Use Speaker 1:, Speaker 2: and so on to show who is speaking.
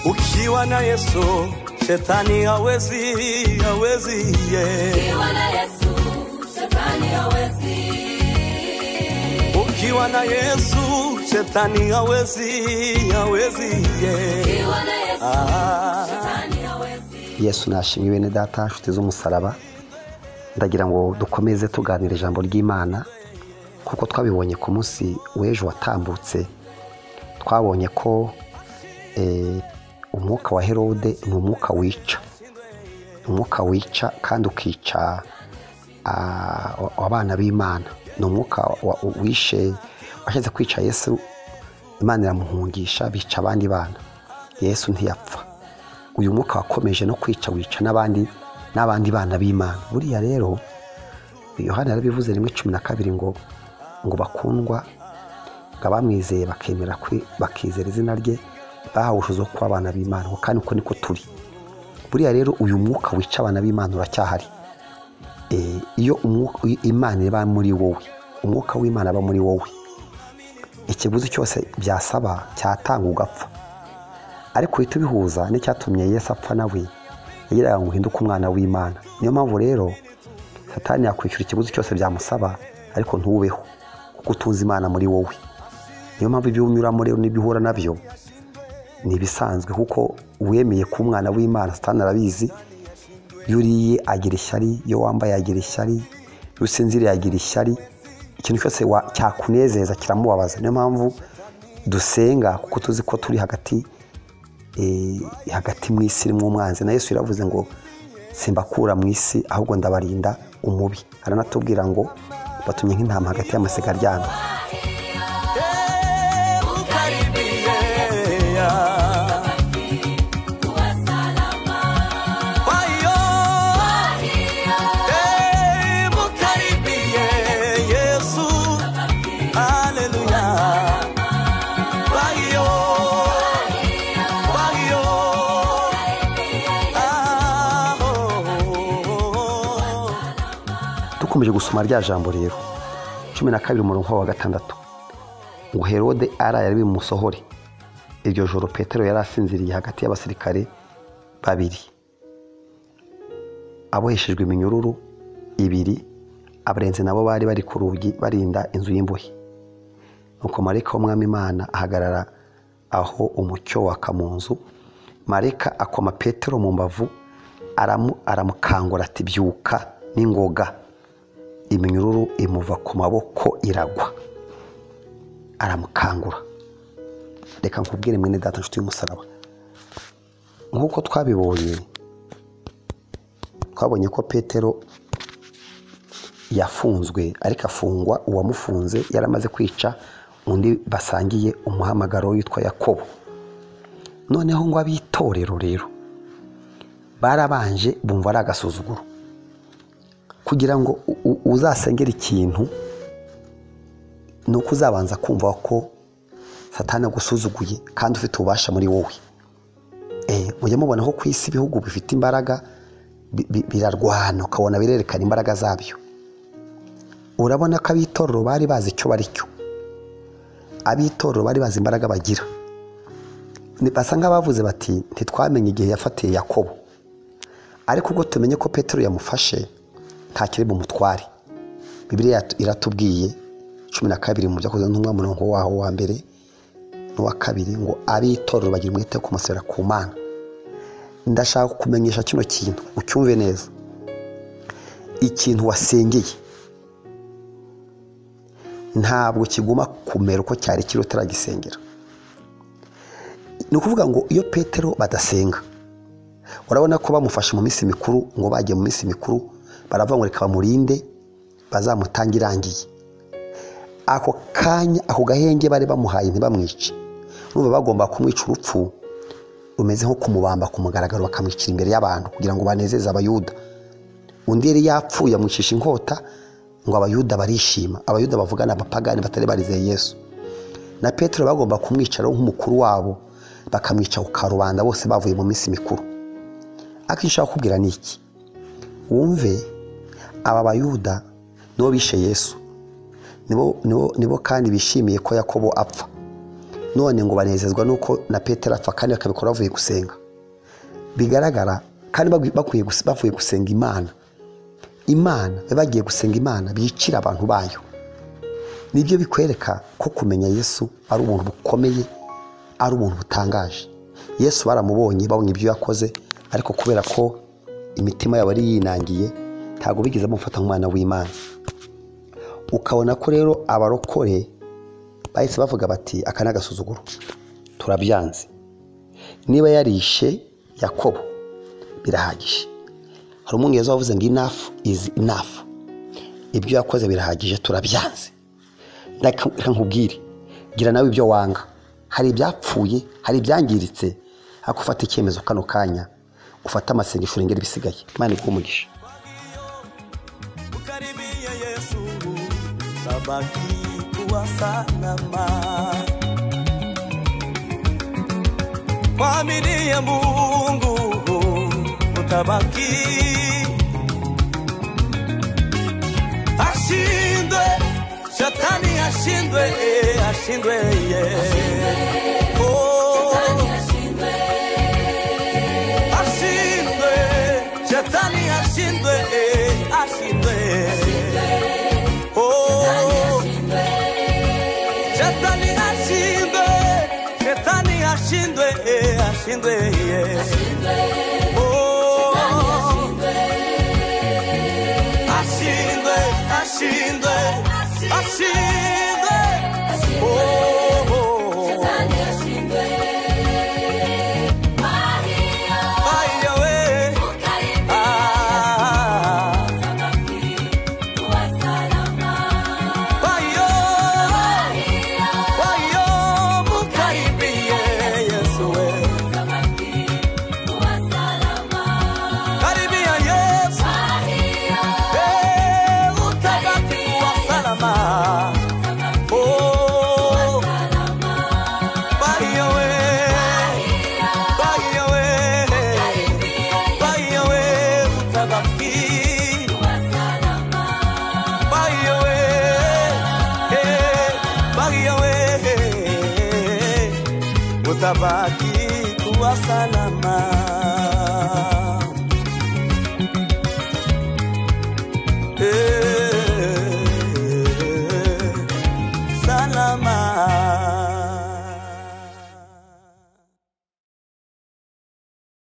Speaker 1: ukiwa na Yesu shetani hawezi, hawezi yeah.
Speaker 2: Ukiwa na Yesu, shetani hawezi.
Speaker 1: Ukiwa na Yesu shetani hawezi, hawezi yeah.
Speaker 2: Ukiwa na Yesu,
Speaker 1: ah.
Speaker 2: shetani hawezi.
Speaker 3: yesu nashimye bene data nshuti z'umusaraba ndagira ngo dukomeze tuganira ijambo ry'imana kuko twabibonye ku munsi w'ejo watambutse twabonye ko eh, umwuka wa herode ni umwuka wica ni umwuka wica kandi ukica ah, wa- abana b'imana ni umwuka wa- wishe washatse kwica yesu imana iramuhungisha bica abandi bana yesu ntiyapfa uyu mwuka wakomeje no kwica wica n'abandi n'abandi bana b'imana buriya rero yohani yarabivuze rimwe cumi na kabiri ngo ngo bakundwa ngo abamwizeye bakemera kwi- bakizera izina rye bahawushize wo kuba abana b'imana ngo kandi uko niko turi buriya rero uyu mwuka wica abana b'imana uracyahari Eh, iyo umwuka- i- imana iba muri wowe umwuka w'imana aba muri wowe ikiguzi cyose byasaba cyatanga ugapfa ariko uhita ubihuza n'icyatumye Yesu apfa nawe yagiraga ngo uhinduke umwana w'imana niyo mpamvu rero satani yakwishyura ikiguzi cyose byamusaba ariko ntubeho kuko utunze imana muri wowe niyo mpamvu ibyo unyuramo rero n'ibyo uhura nabyo ni ibisanzwe kuko uwemeye kuba umwana w'imana satani arabizi iyo uriye agira ishyari iyo wambaye agira ishyari iyo usinziriye agira ishyari ikintu cyose wa- cyakunezeza kiramubabaza niyo mpamvu dusenga kuko tuzi ko turi hagati eh, hagati mu isi irimo umwanzi na yesu yaravuze ngo simbakura mu isi ahubwo ndabarinda umubi aranatubwira ngo batumye nk'intama hagati y'amasiga aryamye
Speaker 1: Yeah.
Speaker 2: Kuwa salama.
Speaker 1: Kwa hiyo, eh, mkaribie Yesu. Haleluya. Kwa hiyo, kwa hiyo, ah, oh, oh, oh.
Speaker 3: dukomeje gusoma rya jambo rero cumi na kabiri umurongo wa gatandatu ngo herode araye ari bumusohore iryo joro petero yari asinziriye hagati y'abasirikare babiri aboheshejwe iminyururu ibiri abarenzi nabo bari bari ku rugi barinda inzu y'imbohe nuko marayika w'umwami imana ahagarara aho umucyo waka mu nzu marayika akoma petero mu mbavu aramu- aramukangura ati byuka n'ingoga iminyururu imuva ku maboko iragwa aramukangura reka nkubwire mwene data nshuti y'umusaraba nk'uko twabibonye twabonye ko petero yafunzwe ariko afungwa uwamufunze yaramaze kwica undi basangiye umuhamagaro witwa yakobo noneho ngo ab'itorero rero barabanje bumva ari agasuzuguro kugira ngo u- u- uzasengera ikintu ni uko uzabanza kumva ko satana agusuzuguye kandi ufite ububasha muri wowe Eh, mujya mubona ko ku isi ibihugu bifite imbaraga bi- bi- birarwana ukabona birerekana imbaraga zabyo urabona ko ab'itorero bari bazi icyo bari cyo ab'itorero bari bazi imbaraga bagira Ni- basa nk'abavuze bati ntitwamenye igihe yafatiye yakobo ariko ubwo tumenye ko petero yamufashe ntakiri bumutware bibiliya yatu- iratubwiye cumi na kabiri mu byakoze ntumwa murongo waho wa mbere n'uwa kabiri ngo ab'itorero bagira umwete wo kumusabira ku mana ndashaka kumenyesha kino kintu ucyumve neza ikintu wasengeye ntabwo kiguma kumera uko cyari kiri utaragisengera ni ukuvuga ngo iyo petero badasenga urabona ko bamufashe mu minsi mikuru ngo bagiye mu minsi mikuru baravuga ngo reka bamurinde bazamutange irangiye ako kanya ako gahenge bari bamuhaye ntibamwice urumva bagomba kumwica urupfu rumeze nko kumubamba ku mugaragaro bakamwicira imbere y'abantu kugira ngo banezeze abayuda undi yari yapfuye amwicisha inkota ngo abayuda barishima abayuda bavuga ni abapagani batari barizeye yesu na petero bagomba kumwicaraho nk'umukuru wabo bakamwica ku karubanda bose bavuye mu minsi mikuru akenshi ushaka kubwira ni iki wumve aba bayuda nibo bishe yesu nibo nibo nibo kandi bishimiye ko yakobo apfa none ngo banezezwa nuko na petero apfa kandi bakabikora bavuye gusenga bigaragara kandi bagwi- bakwiye gus- bavuye gusenga imana imana bari bagiye gusenga imana bicira abantu bayo nibyo bikwereka ko kumenya yesu ari ubuntu bukomeye ari ubuntu butangaje yesu baramubonye babonye ibyo yakoze ariko kubera ko imitima yabo yari yinangiye ntabwo bigeze bamufata nk'umwana w'imana ukabona ko rero abarokore bahise bavuga bati aka ni agasuzuguro turabyanze niba yarishe yakobo birahagije hari umwungereza wavuze ngo inafu izi inafu ibyo yakoze birahagije turabyanze Reka- reka nkubwire gira nawe ibyo wanga hari ibyapfuye hari ibyangiritse ariko ufata icyemezo kano kanya ufate amasengesho urengera ibisigaye imana iguhe umugisha
Speaker 1: ukaribia Yesu, tabaki kuwa salama. Mwaminie Mungu utabaki, ashindwe shetani, ashindwe eh, ashindwe yeah. Oh. ashindwe shetani ashindwe eh, ashindwe Oh. shetani ashindwe shetani ashindwe eh, ashindwe yeah. Oh. ashindwe ashindwe ashindwe Oh, oh, oh. Ai, awe. Ah. Wayo, wayo, mukaribie Yesu we. Karibia Yesu, eh, utabaki wa salama. Oh, wayo we, wayo we, wayo we, utabaki. Wayo we, eh, wayo we, utabaki kuwa salama.